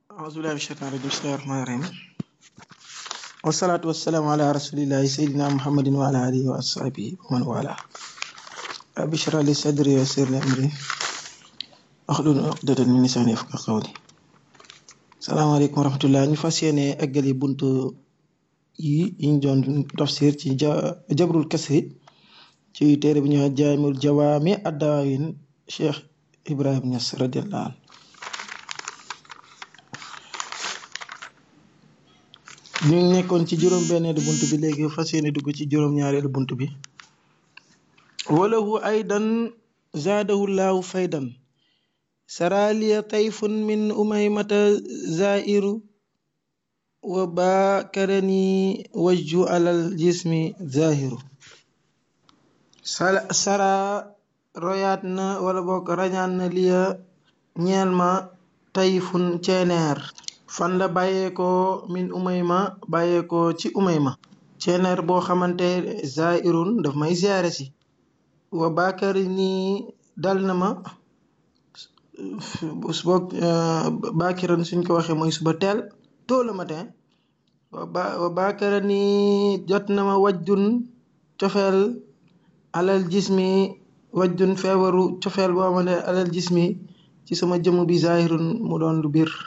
أعوذ بالله من الشيطان الرجيم بسم الله الرحمن الرحيم والصلاة والسلام على رسول الله سيدنا محمد وعلى آله وأصحابه ومن والاه رب اشرح لي صدري ويسر لي أمري واحلل عقدة من لساني يفقهوا قولي salaamaaleykum wa rahmatullah ñu fas yéene eggali buntu yi yiñ doon tafsir ci ja jabrul kasri ci téere bi ñuy wax jaamul jawaami addaawin Cheikh Ibrahim Niass radiallahu anhu ñu nekkoon ci juróom-benneelu bunt bi léegi fas yéene dugg ci juróom-ñaareelu bunt bi walahu aydan zaadahu laahu faydan saraliya tayfun min umaymata zairu wa bakarani wajju alal jismi zahiru sara royaat na wala boog rañaan na liya ñeel ma tayfun ceeneer fan la bàyyeekoo min umayma bàyyeekoo ci umayma ceeneer boo xamante zairun daf may ziyaare si wa bakarani dal na ma boog baakiran suñ ko waxee mooy suba teel tôt le matin wa baakara ni jot na ma wajjun cofeel alal jismi wajjun feebaru cofeel boo xamante ne alal jismi ci sama jëmm bi zahirun mu doon lu biir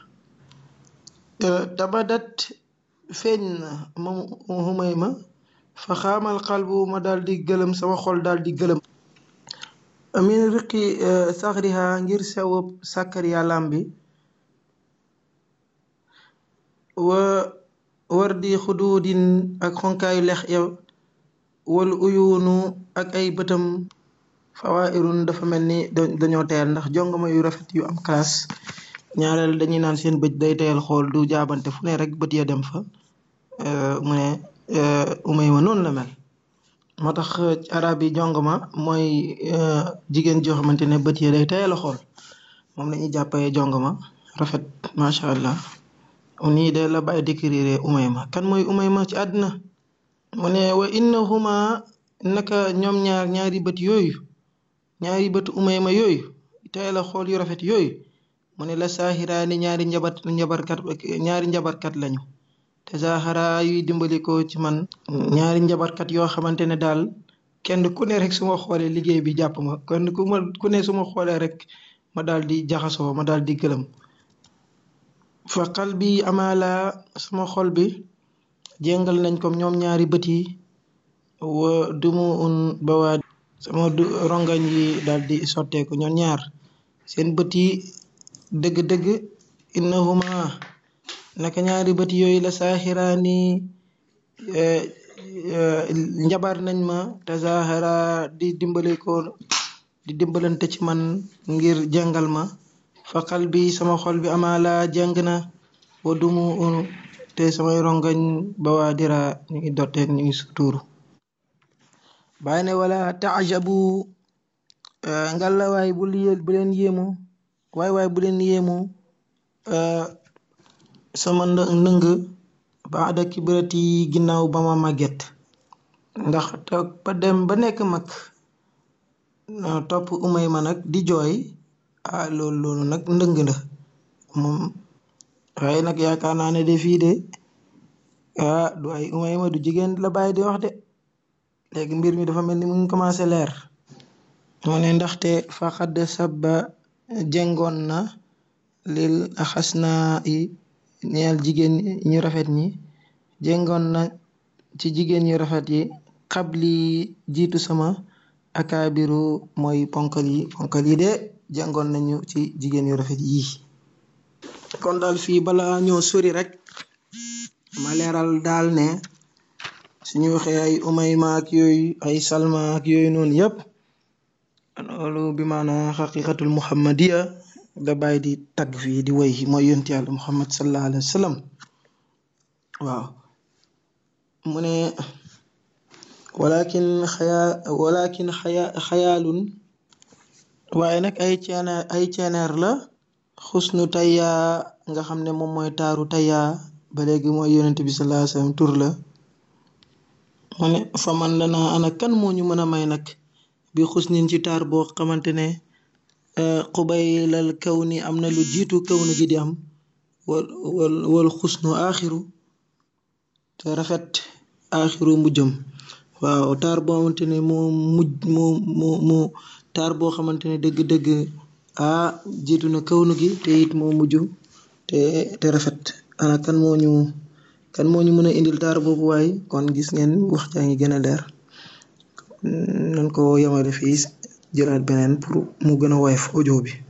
tabadat feeñ na moom xumay ma fa xaamal xalbu ma daal di gëlëm sama xol daal di gëlëm min riqi saxriha ngir sewub sàkkar yàllaam bi wa war di xuduudin ak xonkaayu lex ya wal uyuunu ak ay bëtam fawairun dafa mel ni dañoo teel ndax jongama yu rafet yu am classe ñaareel dañuy naan seen bët day teel xool du jaabante fu ne rek bët ya dem fa mu ne umay ma noonu la mel moo tax arab yi jongama mooy jigéen joo xamante ne bët yi day teel a xool moom la ñuy jàppee jongama rafet macha allah nii de la bàyyi décrire umayma kan mooy umayma ci àddina mu ne wa innahuma naka ñoom ñaar ñaari bët yooyu ñaari bët umayma yooyu teel a xool yu rafet yooyu mu ne la saahiraani ñaari njabat njabarkat ñaari njabarkat lañu te zahara yuy dimbali ko ci man ñaari njabarkat yoo xamante ne daal kenn ku ne rek su ma xoolee liggéey bi jàpp ma kenn ku ma ku ne su ma xoolee rek ma daal di jaxasoo ma daal di gëlëm fa xal bi amaala sama xol bi jéngal nañ ko ñoom ñaari bët yi wa dumu un bawaa sama du rongañ yi daal di sotteeku ñoom ñaar seen bët yi dëgg-dëgg innahuma naka ñaari bët yooyu la saaxiraani njabar nañ ma te zahara di dimbale ko di dimbalante ci man ngir jàngal ma fa xal bi sama xol bi amaala jàng na wa dumu te samay rongañ ba waa dira ñu ngi dotteeg ñu ngi sutuuru bàyyi ne wala taajabu ngalla waay bu bu leen yéemu waay waay bu leen yéemu sama ndëng baada kibirati ginnaaw ba ma màgget ndax toog ba dem ba nekk mag topp umay ma nag di jooy ah loolu loolu nag ndëng la moom waaye nag yaakaar naa ne de fii de ah du ay umay ma du jigéen la bàyyi di wax de léegi mbir mi dafa mel ni mu ngi commencé leer mu ne ndaxte faqad sabba jengoon na lil axas naa yi ñeel jigéen ñu rafet ñi jéngoon na ci jigéen ñu rafet yi xabli jiitu sama akaabiru mooy ponkal yi ponkal yi de jàngoon nañu ci jigéen yu rafet yii kon daal fii bala ñoo sori rek ma leeral daal ne suñu waxee ay umayma ak yooyu ay salma ak yooyu noonu yëpp loolu bi maanaa xaqiqatul muhammadiya da bàyyi di tagg fii di woy mooy yonti yàlla muhammad sallallahu alayhi wa sallam waaw mu ne walakin xayaa walakin xayaa xayaalun waaye nag ay ceeneer ay ceeneer la xusnu tayyaa nga xam ne moom mooy taaru tayyaa ba léegi mooy yonent bi sallallahu alayhi wa sallam tur la mu ne fa man lanaa ana kan moo ñu mën a may nag bi xusnin ci taar boo xamante ne xubaylal kaw ni am na lu jiitu kaw na ji di am wal wal wal xusnu aaxiru te rafet aaxiru mujjam waaw taar boo xamante ne moo mujj moo moo moo taar boo xamante ne dëgg-dëgg ah jiitu na kawnu gi te it moo mujj te te rafet ana kan moo ñu kan moo ñu mën a indil taar boobu waaye kon gis ngeen wax jaa ngi gën a leer nan ko yemale fii jëlaat beneen pour mu gën a woyof audio bi